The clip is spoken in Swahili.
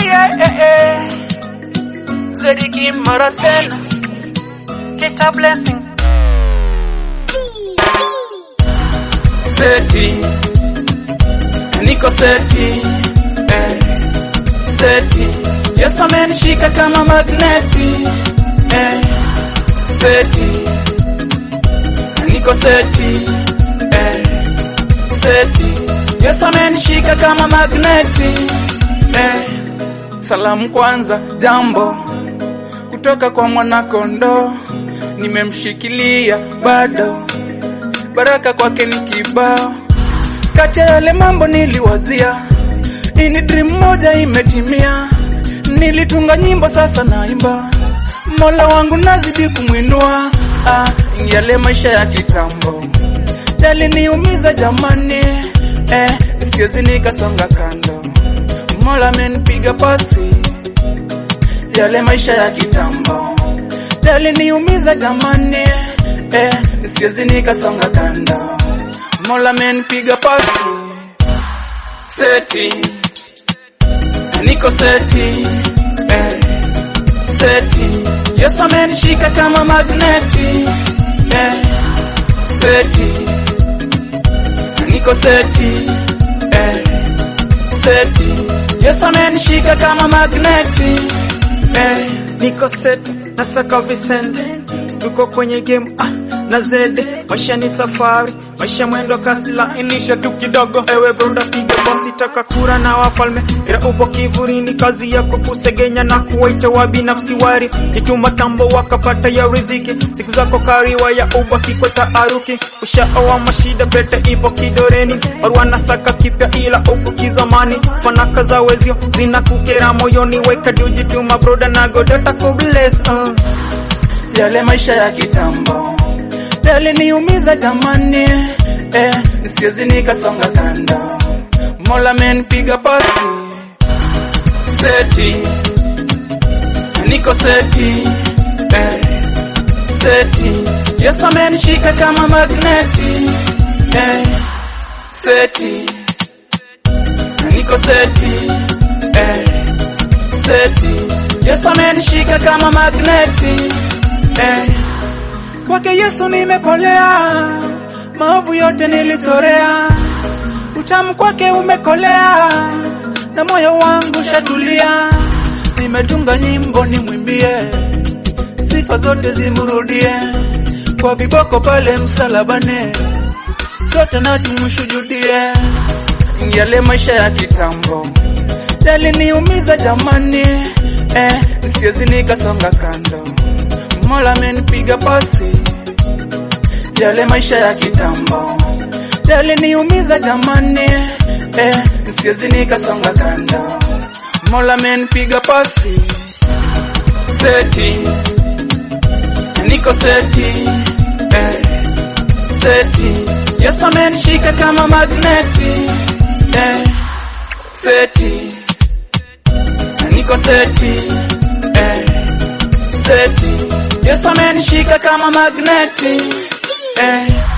yeah, eh, eh. Zediki mara tena Kita blessings Seti Niko seti eh. Seti Yesu amenishika kama magneti eh. Seti Niko seti eh. Seti Yesu amenishika kama magneti eh. Salamu kwanza jambo kutoka kwa mwanakondo nimemshikilia bado baraka kwake ni kibao kati ya yale mambo niliwazia ini dream moja imetimia nilitunga nyimbo sasa naimba mola wangu nazidi kumwinua ah, yale maisha ya kitambo yaliniumiza jamani eh, siwezi nikasonga kando mola amenipiga pasi yale maisha ya kitambo yaliniumiza jamani eh, siwezi nikasonga kando mola amenipiga pasi seti niko seti eh, seti yesu amenishika kama magneti eh, seti niko seti eh, seti yesu amenishika kama magneti eh, niko set nasaka Vincent, tuko kwenye game ah, na zede maisha ni safari maisha mwendo kasi lainisha tu kidogo ewe broda piga basi taka kura na wafalme ila upo kivurini kazi yako kusegenya na kuwaita wabinafsi wari kituma tambo wakapata ya riziki siku zako kariwa ya ubaki kwa taaruki ushaoa mashida pete ipo kidoreni barua na saka kipya ila uko kizamani fanaka za wezio zinakukera moyoni weka diujituma broda na godata kubless uh. yale maisha ya kitambo yaliniumiza jamani eh, siwezi nikasonga kando mola amenipiga pasi seti niko seti eh, seti yesu amenishika kama magneti eh, seti niko seti eh, seti yesu amenishika kama magneti eh, kwake Yesu nimepolea, maovu yote nilitorea, utamu kwake umekolea, na moyo wangu shatulia. Nimetunga nyimbo nimwimbie, sifa zote zimrudie, kwa viboko pale msalabani, sote na tumsujudie. Yale maisha ya kitambo yaliniumiza jamani, eh, siwezi nikasonga kando Mola amenipiga pasi, yale maisha ya kitambo yaliniumiza jamani, eh, siwezi nikasonga kando. Mola amenipiga pasi, seti niko seti eh, seti Yesu amenishika kama magneti eh, seti niko seti eh, seti Yesu amenishika kama magneti eh.